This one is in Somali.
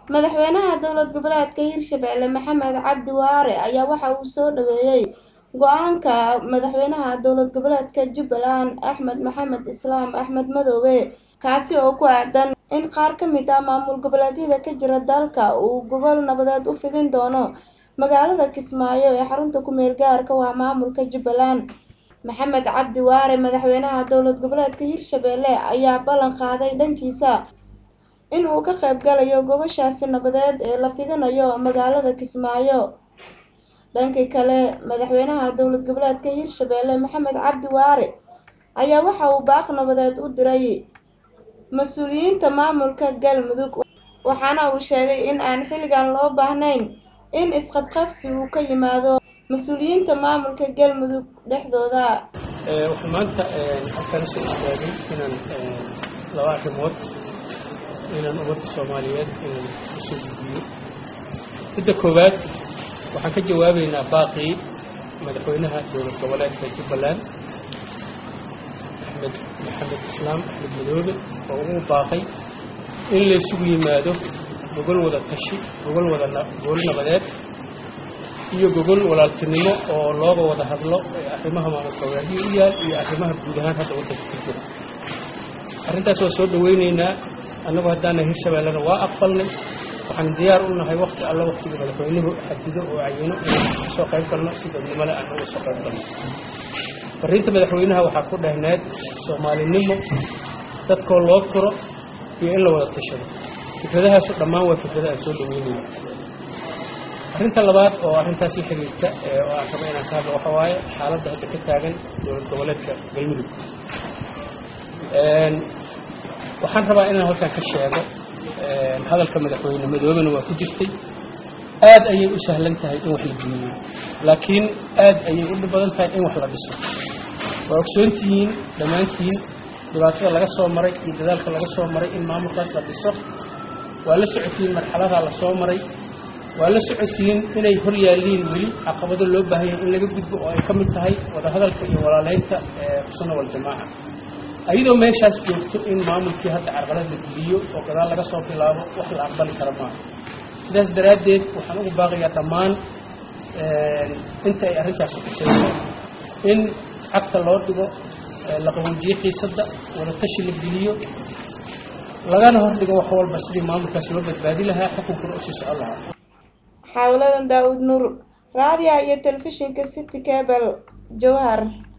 madaxweynaha dowlad goboleedka hirshabelle maxamed cabdi waare ayaa waxa uu soo dhaweeyey go-aanka madaxweynaha dowlad goboleedka jubbaland axmed maxamed islaam axmed madoobe kaasi oo ku aadan in qaar ka mid ah maamul goboleedyada ka jira dalka uu gobol nabadeed u fidin doono magaalada kismaayo ee xarunta ku-meel gaarka waa maamulka jubbaland maxamed cabdi waare madaxweynaha dowlad goboleedka hirshabelle ayaa ballan qaaday dhankiisa in uu ka qayb galayo gobashaasi nabadeed ee la fidinayo magaalada kismaayo dhanka kale madaxweynaha dowlad goboleedka hirshabelle maxamed cabdi waare ayaa waxa uu baaq nabadeed u diray mas-uuliyiinta maamulka galmudug waxaana uu sheegay in aan xilligan loo baahnayn in isqabqabsi uu ka yimaado mas-uuliyiinta maamulka galmudug dhexdooda waxaan maanta halkaan soo istaagay inaan laba arrimood inaan ummadda soomaaliyeed inaan usoo gudbiyo midda koowaad waxaan ka jawaabaynaa baaqii madaxweynaha dowlad goboleedka jubbaland axmed maxamed islaam axmed madoobe oo ugu baaqay in laysugu yimaado gogol wada tashi gogol wada gogol nabadeed iyo gogol walaaltinimo oo looga wada hadlo arrimaha maamul goboleedyo u yaal iyo arrimaha guud ahaan hadda waddanka ku jira arrintaas waa soo dhawaynaynaa annagu haddaana hirshabellena waa aqbalnay waxaan diyaar u nahay wakti alla waktiga madaxweynuhu xadido oo cayino inaan kasoo qayb galno si dadnimole aan uga soo qayb galno fariinta madaxweynaha waxaa ku dhehneed soomaalinimo dadkoo loo turo iyo in la wada tashado fikradahaasu dhammaan waa fikrada aan soo dhaweynayna arrinta labaad oo arrintaas la xiriirta oo aan rabo inaan ka hadlo waxa waaye xaaladda hadda ka taagan dowlad goboleedka galmudug waxaan rabaa inaan halkaan ka sheego hadalka madaxweyne madoobena waa ku jirtay aad ayay u sahlan tahay in wax la dumiyo laakiin aad ayay u dhib badan tahay in wax la dhiso waa ogsoontihiin dhammaantiin dhibaatada laga soo maray iyo dadaalka laga soo maray in maamulkaas la dhiso waa la socotiin marxaladaa la soo maray waa la socotiin inay hor yaalliin weli caqabado loo baahan yahay in laga gudbo oo ay ka mid tahay wadahadalka iyo walaaleynta sunna waljamaaca ayadoo meeshaas joogto in maamulkii hadda carqalad la geliyo oo gadaal laga soo bilaabo wax la aqbali kara maaha sidaas daraaddeed waxaan ugu baaqayaa dhammaan inta ay arrintaasi kusayso in cagta loo dhigo la qabuujiyo xiisadda wadatashi la geliyo lagana hordhigo wax walba sidii maamulkaas loo badbaadi lahaa xukunkuna usii socon lahaa xaawladan daawud nuur raadiya iyo telefishinka city cable jowhar